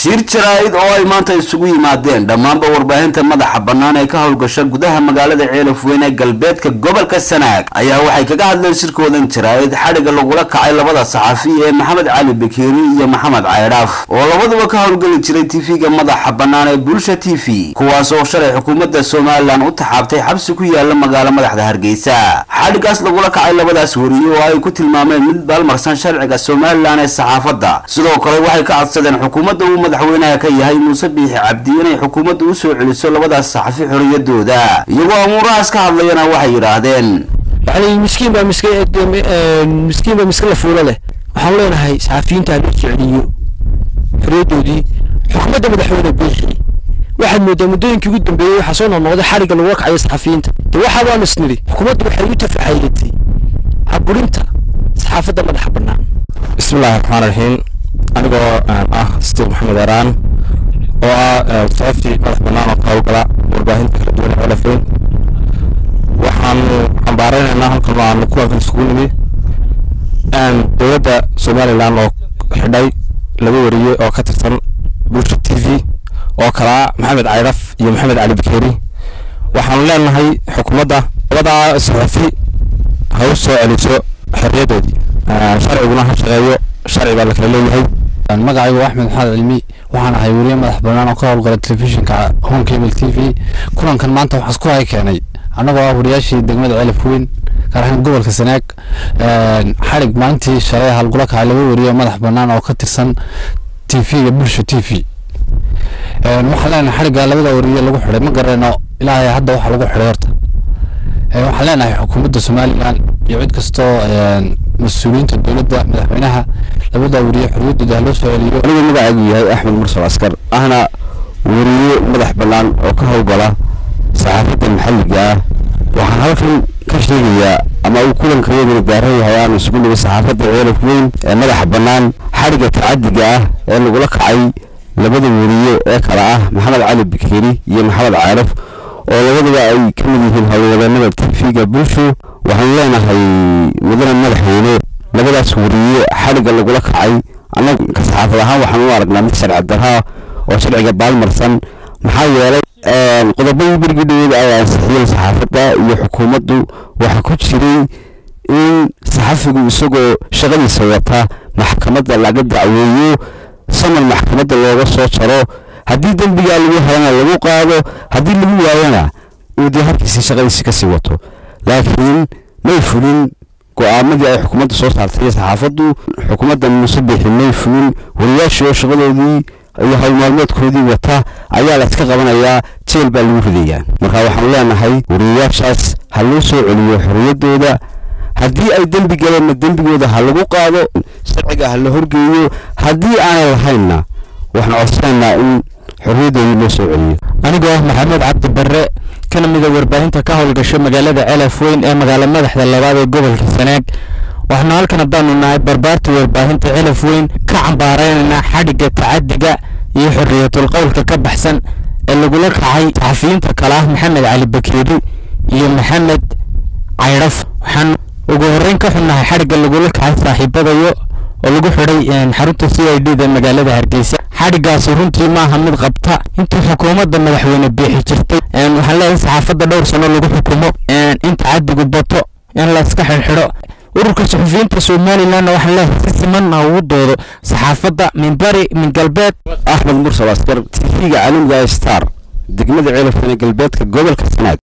shir jaraa'id oo ay maanta isugu yimaadeen dhammaanba warbaahinta madaxa bannaan ee ka howlgasha gudaha magaalada ceelaf weyn ee galbeedka gobolka sanaag ayaa waxay kaga hadleen shirkoodan jaraa'id xadhigga lagula kacay labada saxafi ee maxamed cali bakeeri iyo maxamed caydhaaf oo labaduba ka howlgeli jiray tv-ga madaxa bannaan ee bulsha t v kuwaas oo shalay xukuumadda somalilan u taxaabtay xabsi ku yaala magaalo madaxda hargeysa xadhiggaas lagula kacay labadaas wariye oo ay ku tilmaameen mid baalmarsan sharciga somalilan ee saxaafadda sidoo kale waxay ka codsadeen xukuumadda uu madaxweynaha ka yahay muuse biixi cabdi inay xukuumadda u soo celiso labadaas saxafi xorriyadooda iyagoo amuurahaas ka hadlayana waxay yidhaahdeen يعني مسكين بقى مسكين مسكين بقى مسكين لفوله له waxaan leenahay saxafiyiinta loo jeceliyo xorriyadoodii xukuumadda madaxweyne biixi waxaad moodaa muddooyinkii ugu dambeeyey waxaa soo noqnoqday xarigga lagula kacayo saxafiyiinta de waxa baan isnidhi xukuumaddu waxay u tafaxaylatay caburinta saxaafadda madaxa bannaan bismillahi raxmaan raxiim anigoo ah steve maxamed eraan oo ah saxafi madax bannaan oo ka howlgala warbaahinta kala duwan ee celafayn waxaanu cambaaraynaynaa halkan aanu kulankan isugu nimi dowladda somalilan oo xidhay laba wariye oo ka tirsan bulsha t v oo kalaa maxamed caydhaf iyo maxamed cali bakeeri waxaanu leenahay xukuumadda labadaa saxafi ha u soo celiso xorriyaddoodii sharciguna ha shaqeeyo sharci baa la kala leeyahay magacaygu axmed maxamed cilmi waxaan ahay weriye madax bannaan oo ka howlgala telefishinka home cable t v kulankan maanta waxaa isku hay keenay annagoo ah wariyaashii degmada celif weyn gaar ahaan gobolka sanaag xadhig maalintii shalay halgula kacay laba weriye madax bannaan oo ka tirsan t v-ga bulsha t v waxaan leenahay xadhigga labada weriye lagu xidhay ma garano ilaahay hadda waxa lagu xidhay horta waxaan leenahay xukuumadda somalilan iyo cid kastoo mas-uuliyiinta dowladda madaxweynaha labada weriye xorriyaddooda ha loo soo celiyo anigu magacaygu yahay axmed mursal askar ahna weriye madax bannaan oo ka howlgala saxaafadda maxalliga ah waxaan halkan ka sheegayaa ama uu kulankayaduna gaaran yahay aanu isugu nimi saxaafadda ceelaf weyn ee madaxa bannaan xadhigga tacadiga ah ee lagula kacay labada weriye ee kala ah maxamed cali bakeeri iyo maxamed caaraf oo labaduba ay ka mid yihiin howlwadeenada t v-ga bulsho waxaanu leenahay mudane madaxweyne labadaas weriye xadhigga lagula kacay annaga ka saxaafad ahaan waxaan u aragnaa mid sharci darraa oo sharciga baalmarsan maxaa yeelay qodobadii berigii dhaweeda ay ansixiyeen saxaafadda iyo xukuumaddu waxaa ku jiray in saxafigu isagoo shaqadiisa wata maxkamadda laga dacweeyo saman maxkamadda looga soo jaro haddii dembigaa lagu helana lagu qaado haddii lagu waayana uu dee halkiisii shaqadiisi kasii wato laakiin may fulin go-aamadii ay xukuumadda soo saartay iyo saxaafaddu xukuumadda muuse biixi may fulin wariyaashii oo shaqadoodii iyo howlmaalmeedkoodii wata ayaa la iska qabanayaa jeel baa lagu ridayaa marka waxaanu leenahay wariyayaashaas ha loo soo celiyo xorriyaddooda haddii ay dembi galeenna dembigooda ha lagu qaado sharciga ha la horgeeyo haddii aanay lahaynna waxaan codsanaynaa in xorriyaddoodii loo soo celiyo anigoo ah maxamed cabdi barre kana mida warbaahinta ka howlgasho magaalada celaf weyn ee magaalo madaxda labaad ee gobolka sanaag waxaanu halkan haddaanu nahay barbaarta warbaahinta celaf weyn ka cambaaraynaynaa xadhigga tacadiga iyo xorriyatul qowlka ka baxsan ee lagula kacay saxafiyiinta kale ah maxamed cali bakeeri iyo maxamed caydhaf waxaan ugu horreyn ka xunnahay xadhigga lagula kacay saaxiibadayo oo lagu xidhay xarunta c i d da magaalada hargeysa xadhiggaasi runtii maaha mid qabta intii xukuumadda madaxweyne biixi jirtay waxaan leeyahay saxaafadda dhowr sano lagu xukumo in tacadigu bato in la iska xidhxidho ururka suxufiyiinta somalilanna waxaan leeyahay si simanna ugu doodo saxaafadda min bari min galbeed axmed mursal askar t v-ga caalamiga star degmada ceelafkana galbeedka gobolka sanaag